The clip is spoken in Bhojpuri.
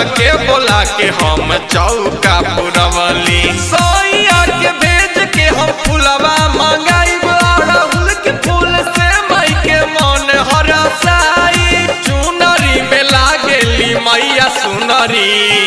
के बोला के हम चौका पुरवली सोइया के भेज के हम फुलवा मंगाइब अड़हुल के फूल से मई के मन हरसाई चुनरी में लागेली मैया सुनरी